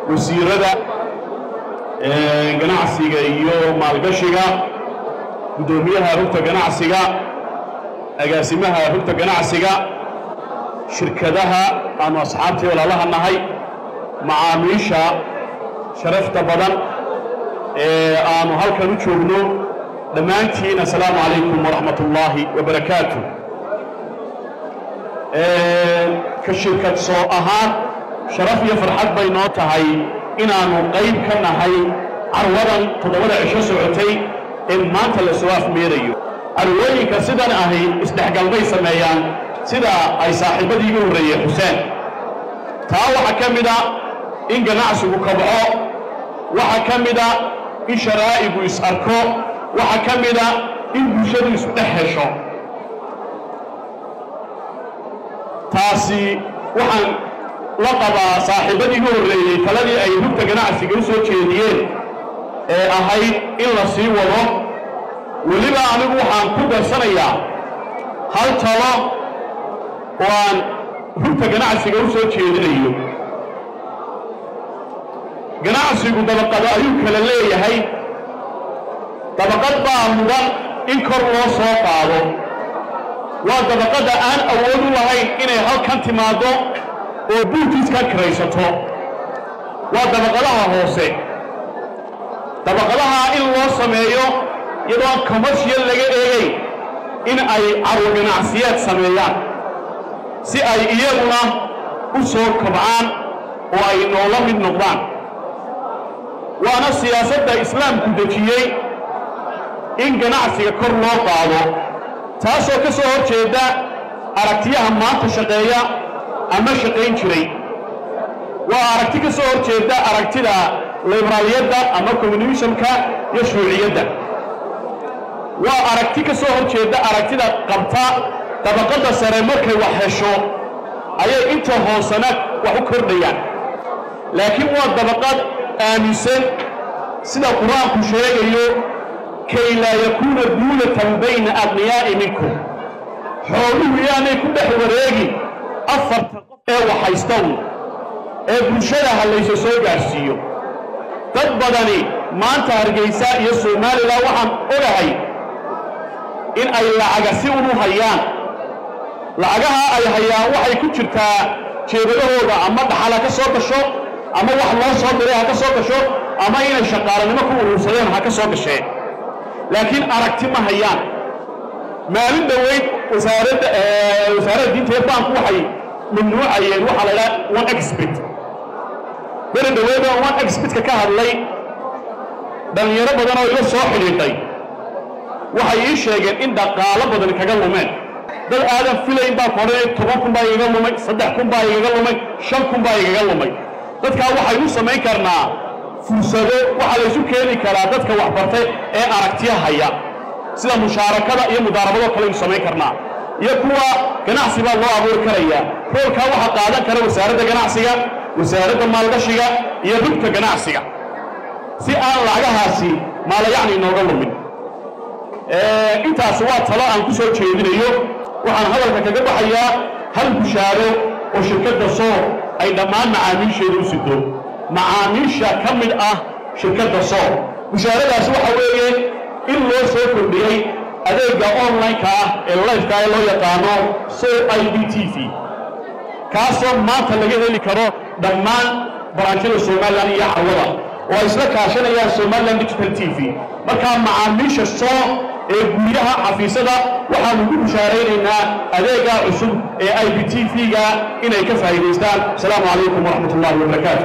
wasiirada ganacsiga iyo maalgashiga guddoomiyaha rugta ganacsiga agaasimaha rugta ganacsiga shirkadaha aanu asxaabtii walaalaha nahay macaamiisha sharafta badan ee aanu halkan u joogno dhammaantiin assalaamu calaykum waraxmat ullaahi wabarakaatu ka shirkad soo ahaan sharaf iyo farxad bay noo tahay inaannu qayb ka nahay carwadan toddobada cisho socotay ee maanta la soo afmeerayo carwooyinka sidan ahi isdhexgalbay sameeyaan sida ay saaxiibadii igu horreeyey xuseen taa waxaa ka mida in ganacsigu kabco waxaa ka mida in sharaa'igu is-arko waxaa ka mida in bulshadu isu dhex hesho taasi waxaan la qabaa saaxiibadii igu horreeyey taladii ay rugta ganacsiga u soo jeediyeen ee ahayd in la sii wado weliba anigu waxaan ku darsanayaa hal talo oo aan rugta ganacsiga u soo jeedinayo ganacsigu dabaqado ayuu kala leeyahay dabaqad baa mudan in kor loo soo qaado waa dabaqadda aan awood u lahayn inay halkan timaaddo oo buurtiiska kiraysato waa dabaqadaha hoose dabaqadaha in loo sameeyo iyadoon commercial laga eegayn in ay carwo ganacsiyeed sameeyaan si ay iyaguna u soo kobcaan oo ay noola mid noqdaan waana siyaasadda islaamku dejiyey in ganacsiga kor loo qaado taasoo ka soo hor jeeda aragtiyaha maanta shaqeeya ama shaqayn jiray waa aragti ka soo hor jeeda aragtida liberaaliyadda ama communismka iyo shuuciyadda waa aragti ka soo hor jeeda aragtida qabta dabaqadda sare markay wax hesho ayay inta hoosena wax u kordhayaan laakiin waa dabaqad aaminsan sida qur-aanku sheegayo kay laa yakuuna duulatan bayna adniyaa'i minkum xooluhu yaanay ku dhex wareegin afarta qof ee waxhaystown ee bulshada hallayso soo gaadhsiiyo dad badani maanta hargaysa iyo somalilan waxaan ogahay in ay lacaga si unu hayaan lacagaha ay hayaan waxay ku jirtaa jeebadahooda ama dhaxal ha ka soo gasho ama wax loo soo diray ha ka soo gasho ama inay shaqaalanimo ku urursadeen ha ka soo gasheen laakiin aragti ma hayaan maalin dhoweyd wasaaradda wasaaradda diinta ee baanku waxay mamnuucayeen waxaa la idhaha one expert beri dhoweyd oo one expertka ka hadlay dhallinyaro badan oo ila soo xidhiidhay waxay ii sheegeen in dhaqaalo badan kaga lumeen dad aadan filayn baa ku odhanay toban kun baa igaga lumay saddex kun baa igaga lumay shan kun baa igaga lumay dadkaa waxay u samayn karnaa fursado waxaa laysu keeni karaa dadka waxbartay ee aragtiya haya sida mushaarakada iyo mudaarabadoo kale aynu samayn karnaa iyo kuwa ganacsi baa loo abuuri karayaa roolkaa waxaa qaadan kara wasaaradda ganacsiga wasaaradda maalgashiga iyo rugta ganacsiga si aan lacagahaasi maalayacni inooga lumin intaasi waa talo aan ku soo jeedinayo waxaan hadalka kaga baxayaa hal bushaaro oo shirkadda soo ay dhammaan macaamiisheeda u sido macaamiisha ka mid ah shirkadda soo bushaaradaasi waxa weeye in loo soo kordhiyey adeegga online-ka ah ee lifeka ee loo yaqaano so i b t v kaasoo maanta laga heli karo dhammaan baraanjyada somalilan iyo carwada oo ay isla kaashanayaan somalilan digital t v markaa macaamiisha soo ee guryaha xafiisyada waxaanu ku bushaaraynaynaa adeeggaa cusub ee i b t v-ga inay ka faa'iidaystaan asalaamu calaykum waraxmat ullahi wabarakaatu